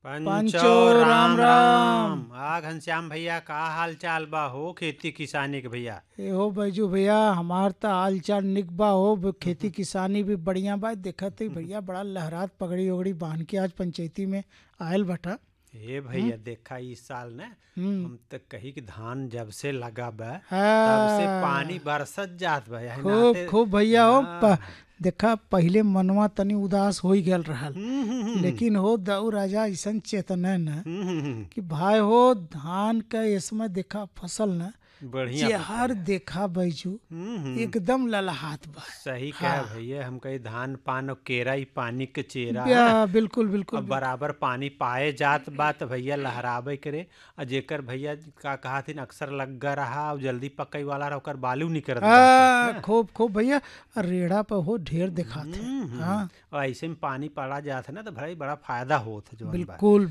पंचो राम राम आ घनश्याम भैया का हाल चाल बा हो खेती किसानी के भैया ए हो बैजू भैया हमार त हाल चाल निक बा हो ब- खेती किसानी भी बढ़िया बा देखत ही भैया बड़ा लहरात पगड़ी उगड़ी बांध के आज पंचायती में आयल बटा ए भैया देखा इस साल ने हम्म। हम तो कही कि धान जब से लगा बा तब से हाँ। पानी बरसत जात बा यही खूब नाते- खूब भैया हो हाँ। प- देखा पहिले मनवा तनी उदास हो गल रहल हम्म, हम्म, हम्म। लेकिन हो दऊ राजा ऐसन चेतन है न हम्म, हम्म, हम्म। कि भाई हो धान का इसमें देखा फसल न बढ़िया जेहर देखा बैजू हम्म, हम्म। एकदम ललहात बा सही कह भैया हम कही धान पान और केरा ही पानी के चेरा या, बिल्कुल बिल्कुल अब बराबर पानी पाए जात बा त भैया लहराबे करे आ जेकर भैया का कहा थी अक्सर लग्गा रहा और जल्दी पकई वाला रहा ओकर बालू नहीं करत बा। आ, खूब खूब भैया रेड़ा पर हो ढेर दिखाते हम्म, हम्म। हाँ और ऐसे में पानी पड़ा जात है ना तो भाई बड़ा फायदा होत है जो बिल्कुल